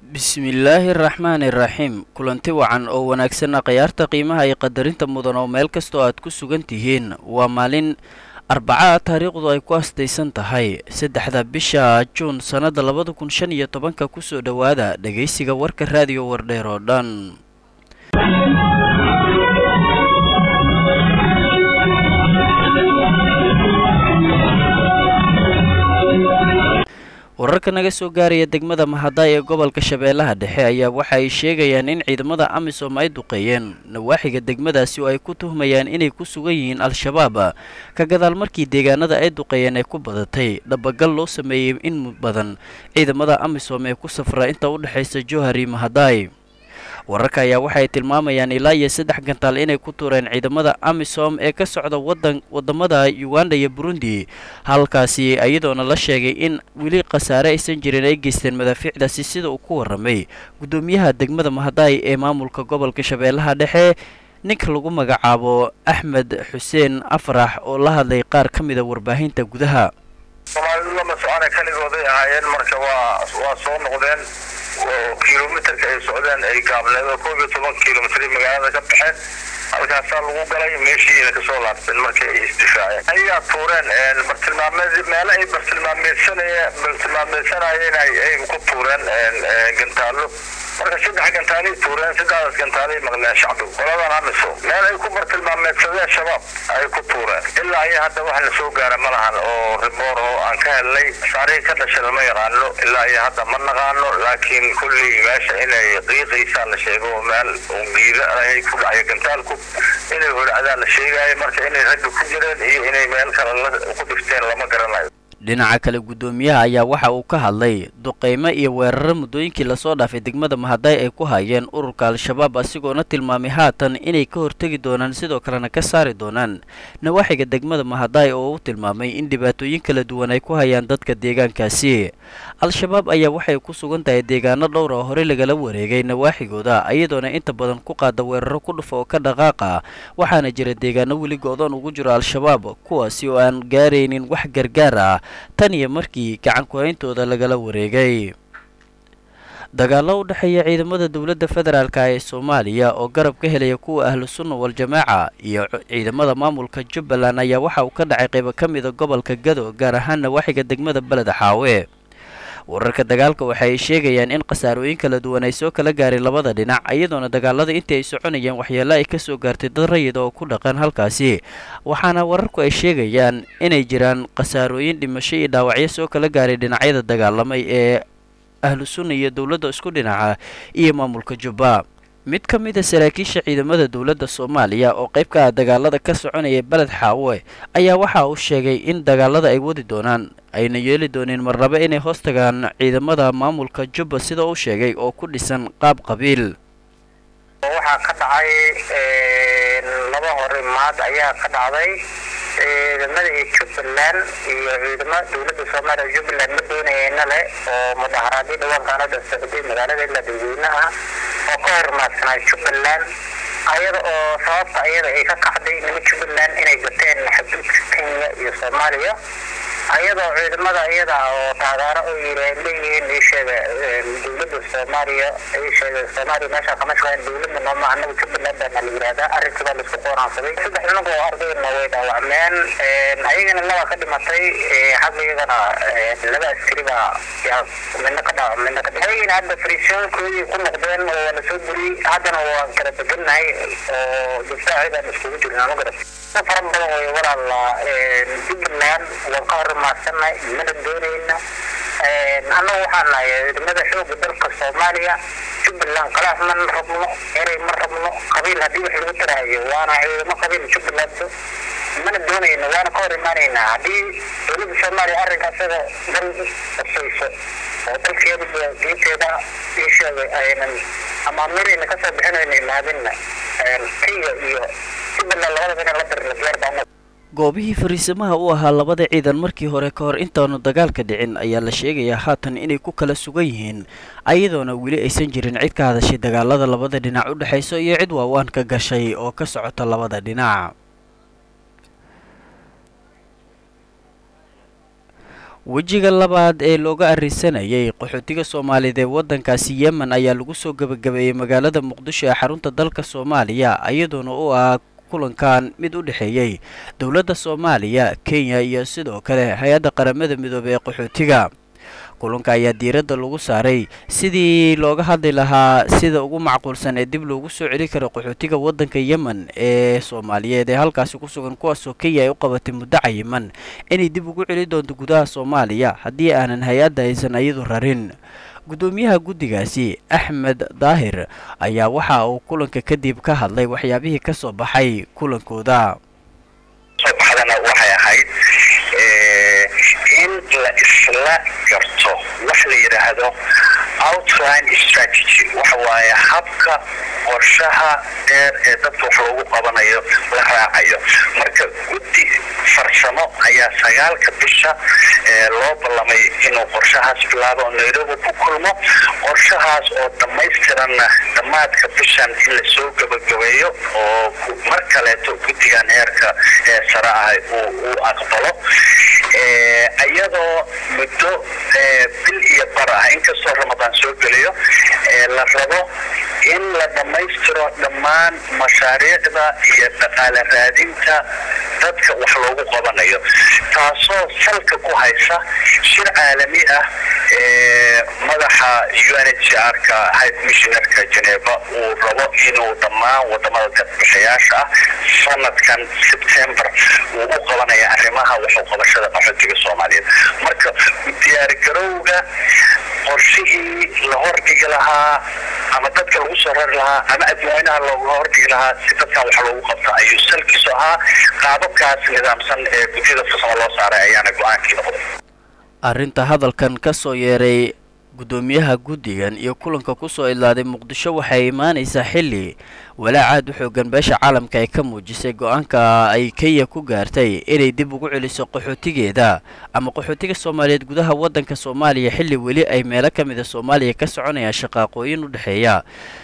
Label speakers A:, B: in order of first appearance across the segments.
A: bismillaahi araxmaani iraxiim kulanti wacan oo wanaagsanna khayaarta qiimaha iyo qadarinta mudan oo meel kastoo aad ku sugan tihiin waa maalin arbaca taariikhdu ay ku astaysan tahay saddexda bisha juun sannada labada kun shan iyo tobanka kusoo dhowaada dhegaysiga warka raadiyo wardheer oo dhan wararka naga soo gaaraya degmada mahadaay ee gobolka shabeellaha dhexe ayaa waxa ay sheegayaan in ciidamada amisom ay duqeeyeen nawaaxiga degmadaasi oo ay ku tuhmayaan inay ku sugan yihiin al-shabaab ka gadaal markii deegaanada ay duqeeyeen ay ku badatay dhabagal loo sameeyey in badan ciidamada amisom ee ku safra inta u dhexaysa johari mahadaay wararka ayaa waxay tilmaamayaan ilaa iyo saddex gantaal inay ku tuureen ciidamada amisom ee ka socda wadan wadamada uganda iyo burundi halkaasi iyadoona la sheegay in weli khasaare aysan jirin ay geysteen madaafiicdaasi sida uu ku warramay guddoomiyaha degmada mahadaay ee maamulka gobolka shabeellaha dhexe ninka lagu magacaabo axmed xuseen afrax oo la hadlay qaar ka mida warbaahinta gudaha
B: soomaalidu lama socona keligooday ahaayeen marka waa waa soo noqdeen oo kilomitarka ay socdeen ay gaabneed oo koob iyo toban kilomitr magaalada ka baxeen halkaasaa lagu galay meeshiina kasoo laabteen markii ay isdifaaceen ayagaa tuureen bartilmaameed meelo ay bartilmaameedsanaya bartilmaameedsanayeen ay ku tuureen gantaallo marka saddex gantaalay tuureen saddexdaas gantaalay maqleen shacbigu qoladan amiso meel ay ku bartilmaameedsadeen shabaab ay ku tuureen ilaa iyo hadda wax la soo gaara ma lahan oo riboor oo aan ka helnay saarihii ka dhashay lama yaqaano ilaa iyo hadda ma naqaano laakiin kulley meesha inay qiiqaysaa la sheego oo meel giida ay ku dhacayo gantaalku inay holcadaan la sheegaayo marka inay ragga ku jireen iyo inay meel kale ku dhifteen lama garanayo
A: dhinaca kale guddoomiyaha ayaa waxa uu ka hadlay duqeymo iyo weeraro muddooyinkii lasoo dhaafay degmada mahadaay ay ku hayeen ururka al-shabaab asigoona tilmaamay haatan inay ka hortegi doonaan sidoo kalena ka saari doonaan nawaaxiga degmada mahadaay oo uu tilmaamay in dhibaatooyin kala duwan ay ku hayaan dadka deegaankaasi al-shabaab ayaa waxay ku sugan tahay deegaano dhowr oo horey lagala wareegay nawaaxigooda iyadoona inta badan ku qaada weeraro ku dhufa oo ka dhaqaaqa waxaana jira deegaano weli go-doon ugu jiro al-shabaab kuwaasi oo aan gaaraynin wax gargaar ah tan iyo markii gacan ku-hayntooda lagala wareegay dagaallo u dhexeeya ciidamada dowladda federaalka ee soomaaliya oo garab ka helaya kuwa ahlu sunna wal-jamaaca iyo ciidamada maamulka jubbaland ayaa waxa uu ka dhacay qaybo ka mida gobolka gado gaar ahaan nawaaxiga degmada beleda xaawe wararka dagaalka waxa ay sheegayaan in khasaarooyin kala duwan ay soo kala gaareen labada dhinac iyadoona dagaalada intii ay soconayeen waxyeelo ay kasoo gaartay dad rayid oo ku dhaqan halkaasi waxaana wararku ay sheegayaan inay jiraan khasaarooyin dhimasho iyo dhaawacyo soo kala gaaray dhinacyada dagaalamay ee ahlu sunna iyo dowladda isku dhinaca iyo maamulka jubba mid ka mid a saraakiisha ciidamada dowladda soomaaliya oo qayb ka ah dagaalada ka soconaya beled xaawe ayaa waxa uu sheegay in dagaalada ay wadi doonaan ayna yeeli dooneen marnabo inay hoos tagaan ciidamada maamulka jubba sida uu sheegay oo ku dhisan qaab qabiil
B: waxaa ka dhacay laba hore maad ayaa ka dhacday ciidamada iyo jubbaland iyo ciidamada dowladda soomaaliya jubbaland ma doonayeyna leh oo mudaharaadyo dhawaankaanada socday magaalada ilaa dadweyne ah oo ka hormaadsanaa jubbaland ayada oo sababta ayada ay ka kacday nima jubbaland inay gateen xuduudka kenya iyo soomaaliya ayadoo ciidamada iyada oo taageero u yiri leeyihiin ii sheega dowladda soomaaliya ii sheega soomaaliya meesha kama shaqeyn dowladda nooma anaga jubbaland baa la yidhahdaa arrintii baa laisku qoonaansaday saddex nimanka oo ardayna way dhaawacmeen ayagana laba ka dhimatay xagga iyagana laba askari baa yaa midna ka dhaawac midna ka dhimay ayagana hadda fariisyoonkoodii ku noqdeen oo waa lasoo buriyey haddana waan kala bedelnahay oo difaaci baan iskugu jirnaa ma garat fara badan way walaala jubbaland waan ka hormaadsanay mana doonayna annagu waxaan nahay ciidamada xooga dalka soomaaliya jubbaland khalaaf ma rabno eray ma rabno qabiil haddii wax lagu tarahayo waana ciidamo qabiil jubbaland mana doonayna waana ka hor imaanaynaa haddii dowladda soomaaliya arrinka isaga dal qasayso oo dalkeeda iyo diinteeda ii sheegay aynan amaamirayna kasoo bixinayna imaadinna kenya iyo jubbaland labadaba inaan la dirna diyaar baa
A: goobihii fariisamaha u ahaa labada ciidan markii hore ka hor intaanu dagaalka dhicin ayaa la sheegayaa haatan inay ku kala sugan yihiin ayadoona weli aysan jirin cid ka hadashay dagaalada labada dhinac u dhexayso iyo cid waawaan ka gashay oo ka socota labada dhinac wejiga labaad ee looga arrisanayay qaxootiga soomaaliyeed ee waddankaasi yemen ayaa lagu soo gebagabeeyey magaalada muqdisho ee xarunta dalka soomaaliya iyadoona u ah kulankan mid u dhexeeyey dowladda soomaaliya kenya iyo sidoo kale hay-adda qaramada midoobey ee qaxootiga kulanka ayaa diiradda lagu saaray sidii looga hadli lahaa sida ugu macquulsan ee dib loogu soo celi karo qaxootiga waddanka yemen ee soomaaliyeed ee halkaasi ku sugan kuwaasoo kenya ay u qabatay muddo cayiman inay dib ugu celi doonto gudaha soomaaliya haddii aanan hay-adda aysan iyadu rarin guddoomiyaha guddigaasi axmed daahir ayaa waxa uu kulanka kadib ka hadlay waxyaabihii ka soo baxay kulankooda
C: in la isla garto wax la yidhaahdo outline strategy waxa waaye habka qorshaha dheer ee dadka wax loogu qabanayo la raacayo marka guddi farsamo ayaa sagaalka bisha loo ballamay inuu qorshahaas bilaabo oo nairobi ku kulmo qorshahaas oo dhammaystiranna dhammaadka bishan in lasoo gabagabeeyo oo mar kaleeto guddigan heerka ee sare ah uu aqbalo iyadoo muddo bil iyo bar ah inkastoo ramadaan soo geliyo la rabo in la dhammaystiro dhammaan mashaariicda iyo dhaqaale raadinta dadka wax loogu qabanayo taasoo salka ku haysa shir caalami ah ee madaxa u n h r ka high commissionerka geneva uu rabo inuu dhammaan wadamada dadbixayaasha ah sanadkan sebtember uu u qabanaya arrimaha waxu qabashada qaxootiga soomaaliyeed marka diyaargarowga qorshihii la hordhigi lahaa ama dadka lagu soo rari lahaa ama adweynaha looga hordhigi lahaa si dadkan wax loogu qabta ayuu salkiisu ahaa qaababkaas nidaamsan ee guddiyada farsamo loo saaray ayaana go-aankii noqday
A: arrinta hadalkan ka soo yeeray guddoomiyaha guddigan iyo kulanka kusoo idlaaday muqdisho waxay imaanaysaa xilli walaacaad u xoogan beesha caalamka ay ka muujisay go-aanka ay kenya ku gaartay inay dib ugu celiso qaxootigeeda ama qaxootiga soomaaliyeed gudaha waddanka soomaaliya xilli weli ay meelo ka mida soomaaliya ka soconayaan shaqaaqooyin u dhexeeya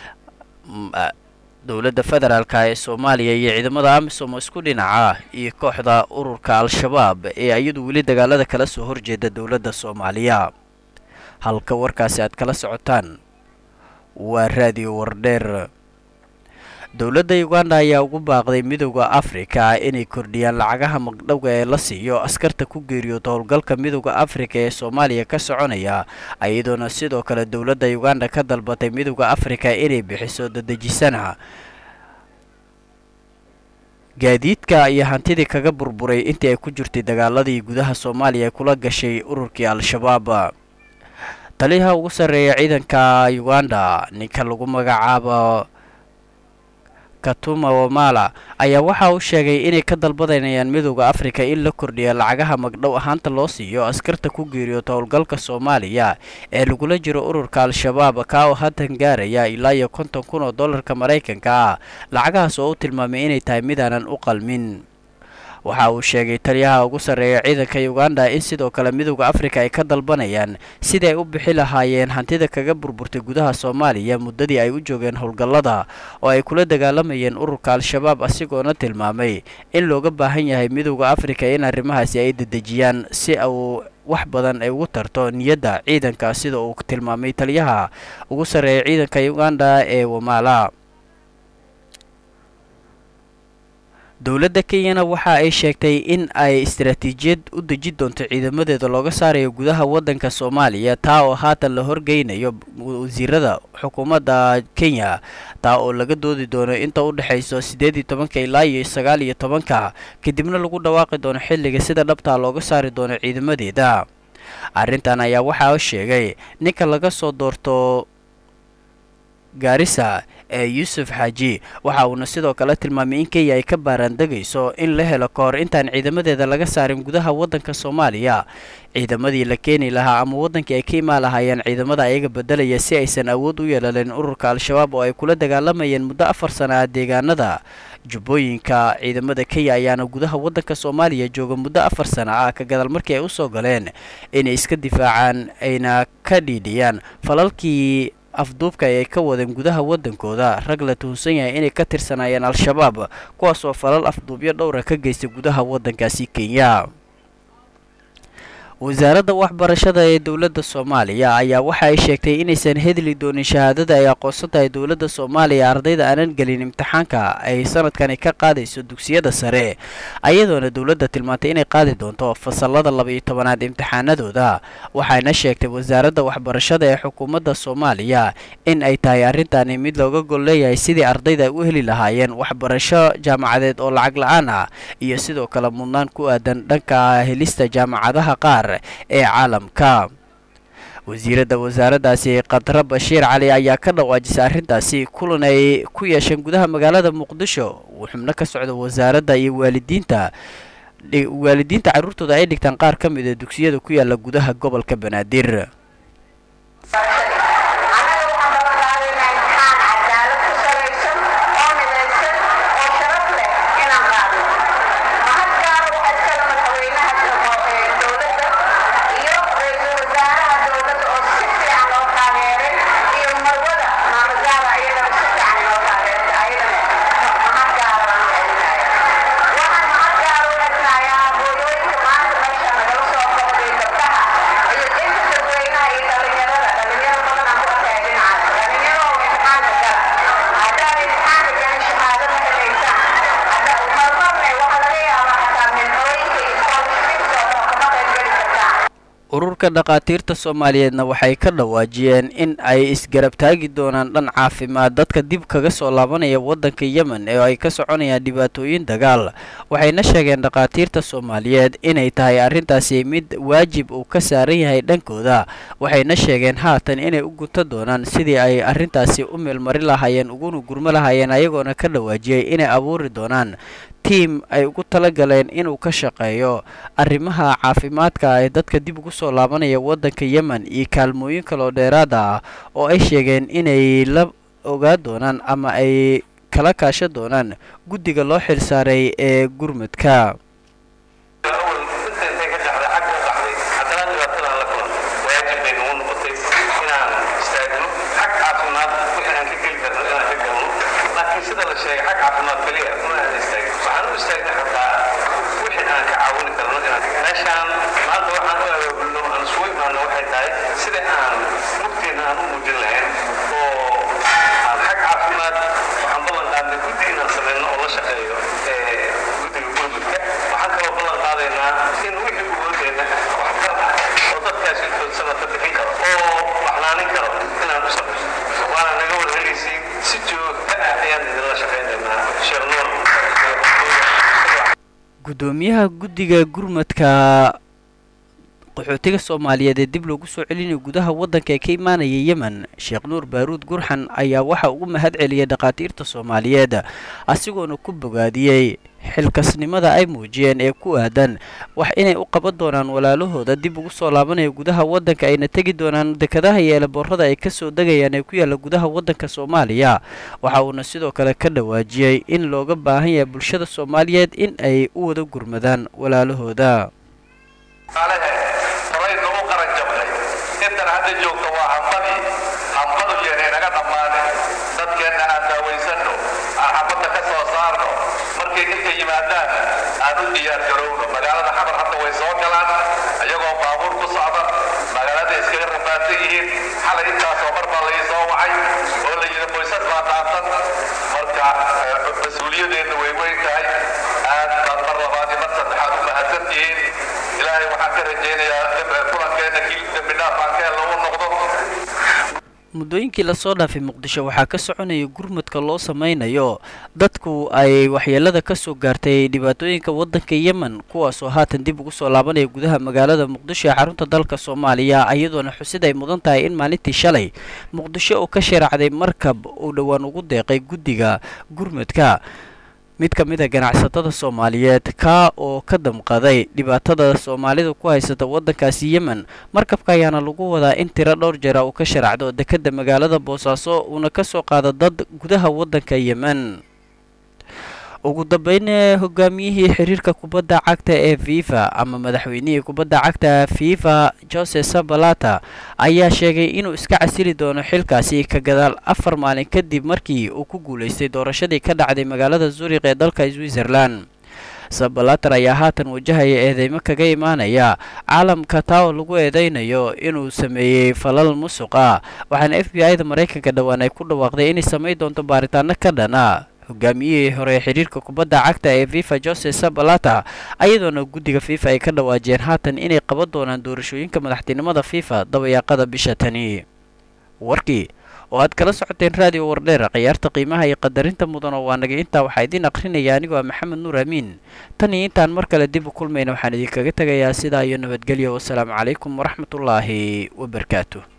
A: dowladda federaalka ee soomaaliya iyo ciidamada amisom oo isku dhinaca iyo kooxda ururka al-shabaab ee iyadu weli dagaalada kala soo horjeeda dowladda soomaaliya halka warkaasi aad kala socotaan waa raadiyo wardheer dowladda uganda ayaa ugu baaqday midowda afrika inay kordhiyaan lacagaha magdhowga ee la siiyo askarta ku geeriyoota howlgalka midowda afrika ee soomaaliya ka soconaya iyadoona sidoo kale dowladda uganda ka dalbatay midowda afrika inay bixiso dadejisana gaadiidka iyo hantidii kaga burburay intii ay ku jirtay dagaaladii gudaha soomaaliya ee kula gashay ururkii al-shabaab taliyaha ugu sarreeya ciidanka uganda ninka lagu magacaabo katuma wamala ayaa waxa uu sheegay inay ka dalbadanayaan midowda afrika in la kordhiya lacagaha magdhow ahaanta loo siiyo askarta ku geeriyoota howlgalka soomaaliya ee lagula jiro ururka al-shabaab kaa oo haatan gaaraya ilaa iyo konton kun oo dollarka maraykanka ah lacagahaas oo u tilmaamay inay tahay midaanan u qalmin waxa uu sheegay taliyaha ugu sarreeya ciidanka uganda in sidoo kale midowda afrika ay ka dalbanayaan sidii ay u bixi lahaayeen hantida kaga burburtay gudaha soomaaliya muddadii ay u joogeen howlgallada oo ay kula dagaalamayeen ururka al-shabaab asigoona tilmaamay in looga baahan yahay midowda afrika in arrimahaasi ay dedejiyaan si uu wax badan ay ugu tarto niyadda ciidanka sida uu tilmaamay taliyaha ugu sarreeya ciidanka uganda ee wamala dowladda kenyana waxa ay sheegtay in ay istaraatiijiyad u deji doonto ciidamadeeda looga saarayo gudaha waddanka soomaaliya taa oo haatan la horgeynayo wasiirada xukuumadda kenya taa oo laga doodi doono inta u dhexayso siddeed iyo tobanka ilaa iyo sagaal iyo tobanka kadibna lagu dhawaaqi doono xilliga sida dhabtaa looga saari doono ciidamadeeda arrintan ayaa waxaa sheegay ninka laga soo doorto gaarisa ee yuusuf xaaji waxa uuna sidoo kale tilmaamay in kenya ay ka baaraandegayso in la helo ka hor intaan ciidamadeeda laga saarin gudaha waddanka soomaaliya ciidamadii la keeni lahaa ama waddankii ay ka imaan lahaayeen ciidamada ayaga beddelaya si aysan awood u yeelaleen ururka al-shabaab oo ay kula dagaalamayeen muddo afar sana ah deegaanada jubbooyinka ciidamada kenya ayaana gudaha waddanka soomaaliya jooga muddo afar sana ah ka gadaal markii ay usoo galeen inay iska difaacaan ayna ka dhiidhiyaan falalkii afduubka ay ka wadeen gudaha waddankooda rag la tuhunsan yahay inay ka tirsanaayeen al-shabaab kuwaas oo falal afduubyo dhowra ka geystay gudaha waddankaasi kenya wasaaradda waxbarashada ee dowladda soomaaliya ayaa waxa ay sheegtay inaysan hedli doonin shahaadada ay aqoonsan tahay dowladda soomaaliya ardayda aanan gelin imtixaanka ay sanadkani ka qaadayso dugsiyada sare ayadoona dowladda tilmaantay inay qaadi doonto fasalada laba-iyo tobanaad imtixaanadooda waxayna sheegtay wasaaradda waxbarashada ee xukuumadda soomaaliya in ay tahay arrintani mid looga gol leeyahay sidii ardayda ay u heli lahaayeen waxbarasho jaamacadeed oo lacag la-aan ah iyo sidoo kale mudnaan ku aadan dhanka helista jaamacadaha qaar ee caalamka wasiiradda wasaaraddaasi khadra bashiir cali ayaa ka dhawaajisay arrintaasi kulan ay ku yeesheen gudaha magaalada muqdisho uu xubno ka socda wasaaradda iyo waalidiinta waalidiinta carruurtooda ay dhigtaan qaar ka mid a dugsiyada ku yaala gudaha gobolka banaadir ururka dhakhaatiirta soomaaliyeedna waxay ka dhawaajiyeen in ay isgarab taagi doonaan dhan caafimaad dadka dib kaga soo laabanaya waddanka yemen ee ay ka soconayaan dhibaatooyin dagaal waxayna sheegeen dhakhaatiirta soomaaliyeed inay tahay arrintaasi mid waajib uu ka saaran yahay dhankooda waxayna sheegeen haatan inay u guta doonaan sidii ay arrintaasi u meelmari lahaayeen uguna gurmo lahaayeen ayagoona ka dhawaajiyey inay abuuri doonaan tiim ay ugu tala galeen inuu ka shaqeeyo arrimaha caafimaadka ee dadka dib ugu soo laabanaya waddanka yemen iyo kaalmooyin kaloo dheeraad ah oo ay sheegeen inay la ogaa doonaan ama ay kala kaasha doonaan guddiga loo xilsaaray ee gurmudka gudoomiyaha guddiga gurmadka qaxootiga soomaaliyeed ee dib loogu soo celinayo gudaha waddanka ee ka imaanaya yemen sheekh nuur baaruud gurxan ayaa waxa ugu mahad celiyay dhakhaatiirta soomaaliyeed asigoona ku bogaadiyey xilkasnimada ay muujiyeen ee ku aadan wax inay u qaban doonaan walaalahooda dib ugu soo laabanaya gudaha waddanka ayna tegi doonaan dekadaha iyo eelaboorada ay ka soo degayaan ee ku yaalla gudaha waddanka soomaaliya waxa uuna sidoo kale ka dhawaajiyey in looga baahan yahay bulshada soomaaliyeed in ay u wada gurmadaan walaalahooda
D: aan u diyaar garowno magaalada xamar hadda way soo galaan ayagoo baabuur ku socda magaalada iskaga rafaadsan yihiin xalay intaasoo mar baa lai soo wacay oo la yidhi qoysas baa dhaafsan marka mas-uuliyadeenna way weyn tahay aad baad mar labaad iyo mar saddexaad u mahadsan tihiin ilaahay waxaan ka rajaynayaa kulankeenna kii dembi dhaaf aan ka helno u noqdo
A: muddooyinkii lasoo dhaafay muqdisho waxaa ka soconaya gurmudka loo sameynayo dadku ay waxyeelada ka soo gaartay dhibaatooyinka waddanka yemen kuwaasoo haatan dib ugu soo laabanaya gudaha magaalada muqdisho ee xarunta dalka soomaaliya iyadoona xusid ay mudan tahay in maalintii shalay muqdisho uu ka sharaacday markab uu dhowaan ugu deeqay guddiga gurmudka mid ka mid a ganacsatada soomaaliyeed kaa oo ka damqaday dhibaatada soomaalida ku haysata waddankaasi yemen markabka ayaana lagu wadaa in tiro dhowr jeera uu ka sharacdo dekedda magaalada boosaaso uuna ka soo qaado dad gudaha waddanka yemen ugu dambeyn hogaamiyihii xiriirka kubadda cagta ee fifa ama madaxweynihii kubadda cagta fifa jose sabalata ayaa sheegay inuu iska casili doono xilkaasi ka gadaal afar maalin kadib markii uu ku guulaystay doorashadii ka dhacday magaalada zurikh ee dalka switzerland sabalater ayaa haatan wajahaya eedeymo kaga imaanaya caalamka taa oo lagu eedeynayo inuu sameeyey falal musuq ah waxaana f b i-da maraykanka dhowaan ay ku dhawaaqday inay samayn doonto baaritaano ka dhana hogaamiyihii hore ee xiriirka kubadda cagta ee fifa jose sabalata ayadoona guddiga fifa ay ka dhawaajiyeen haatan inay qaban doonaan doorashooyinka madaxtinimada fifa dabayaaqada bisha tani warkii oo aad kala socoteen raadiyo wardheer khiyaarta qiimaha iyo qadarinta mudan oo waa naga intaa waxaa idiin akhrinaya anigoo ah maxamed nuur amiin tan iyo intaan mar kale dib u kulmayna waxaan idinkaga tegayaa sidaa iyo nabadgelyo wasalaamu calaykum waraxmatullaahi wabarakaatu